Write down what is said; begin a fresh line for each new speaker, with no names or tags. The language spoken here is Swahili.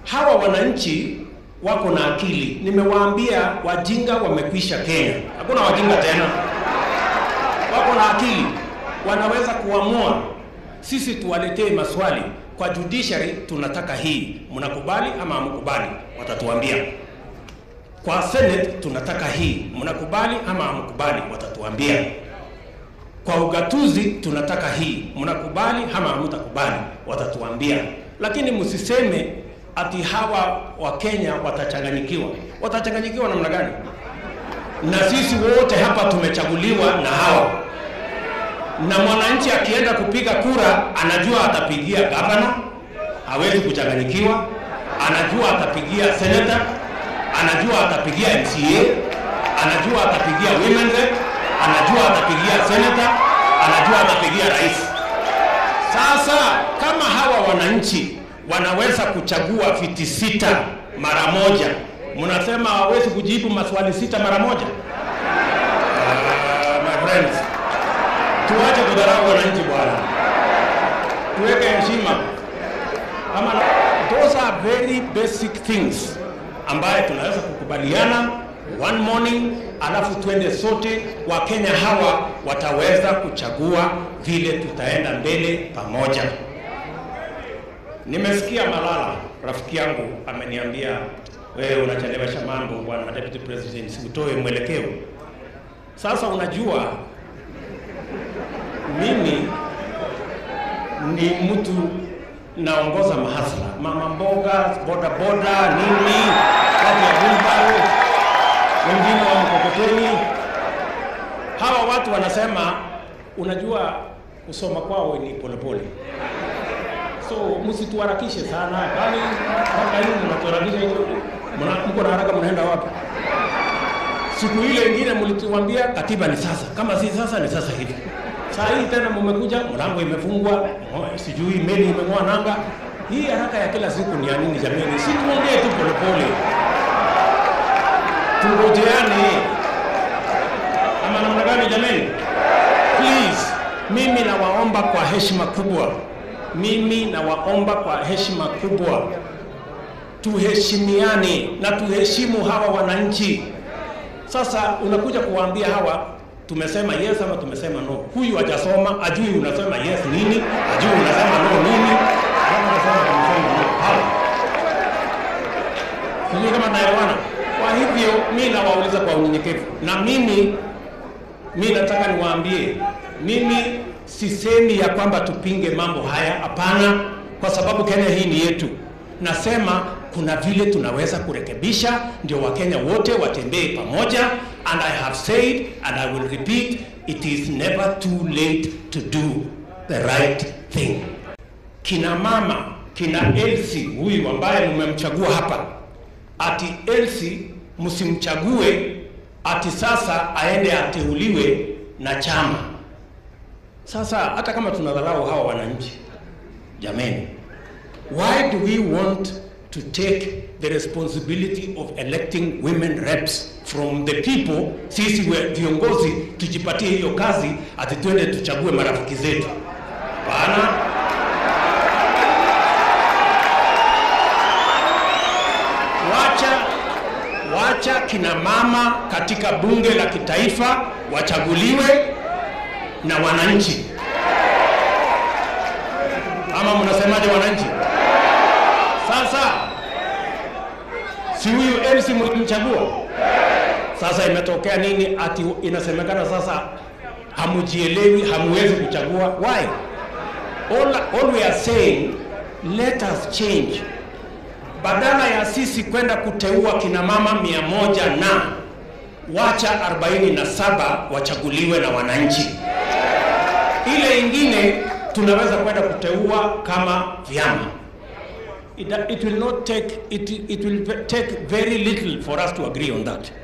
hawa wananchi wako na akili. Nimewaambia wajinga wamekwisha Kenya, hakuna wajinga tena, wako na akili, wanaweza kuamua. Sisi tuwaletee maswali kwa judiciary, tunataka hii, mnakubali ama hamkubali? Watatuambia. Kwa Senate tunataka hii, mnakubali ama hamkubali? Watatuambia. Kwa ugatuzi tunataka hii, mnakubali ama hamtakubali? Watatuambia. Lakini msiseme ati hawa wa Kenya watachanganyikiwa. Watachanganyikiwa namna gani? Na sisi wote hapa tumechaguliwa na hawa, na mwananchi akienda kupiga kura anajua atapigia gavana, hawezi kuchanganyikiwa. Anajua atapigia senator, anajua atapigia MCA, anajua atapigia women rep, anajua atapigia senator, anajua atapigia rais. Sasa kama hawa wananchi wanaweza kuchagua viti sita mara moja, mnasema hawawezi kujibu maswali sita mara moja? Uh, my friends, tuache kudharau wananchi bwana, tuweke heshima kama those are very basic things ambaye tunaweza kukubaliana one morning, alafu twende sote. Wakenya hawa wataweza kuchagua vile tutaenda mbele pamoja. Nimesikia Malala rafiki yangu ameniambia, wewe unachelewesha mambo bwana deputy president, sikutoe mwelekeo. Sasa unajua mimi ni mtu naongoza mahasla, mama mboga, boda boda, nini, watu ya wheelbarrow, wengine wa mkokoteni. Hawa watu wanasema, unajua kusoma kwao ni polepole so msituharakishe sana, kwani mpaka hivi mnatuharakisha hivyo, Mna- mko na haraka, mnaenda wapi? Siku ile ingine mlituambia katiba ni sasa, kama si sasa ni sasa hivi. Saa hii tena mmekuja, mlango imefungwa, mo- sijui meli imeng'oa nanga. Hii haraka ya kila siku ni ya nini jamani? Si tuongee tu polepole, tungojeane ama namna gani jamani? Please, mimi nawaomba kwa heshima kubwa, mimi nawaomba kwa heshima kubwa, tuheshimiane na tuheshimu hawa wananchi. Sasa unakuja kuwaambia hawa tumesema yes ama tumesema no. Huyu hajasoma, ajui unasema yes nini, ajui unasema no nini. Kama unasema tumesema no. Hawa. Sijui kama naelewana. Kwa hivyo mi nawauliza kwa unyenyekevu, na mimi mi nataka niwaambie, mimi sisemi ya kwamba tupinge mambo haya, hapana, kwa sababu Kenya hii ni yetu. Nasema kuna vile tunaweza kurekebisha, ndio Wakenya wote watembee pamoja, and I have said and I will repeat, it is never too late to do the right thing. Kina mama, kina Elsie huyu ambaye mmemchagua hapa, ati Elsie msimchague ati sasa aende ateuliwe na chama. Sasa hata kama tunadharau hawa wananchi, jameni, why do we want to take the responsibility of electing women reps from the people? Sisi we- viongozi tujipatie hiyo kazi, ati twende tuchague marafiki zetu? Hapana. Wacha wacha kina mama katika bunge la kitaifa wachaguliwe na wananchi. Ama mnasemaje wananchi? Sasa si huyu MC mlimchagua? Sasa imetokea nini? Ati inasemekana sasa hamujielewi, hamuwezi kuchagua. Why? All, all we are saying, let us change badala ya sisi kwenda kuteua kina mama mia moja na wacha 47 wachaguliwe na wananchi. Ile ingine tunaweza kwenda kuteua kama vyama. It, it will not take it, it will take very little for us to agree on that.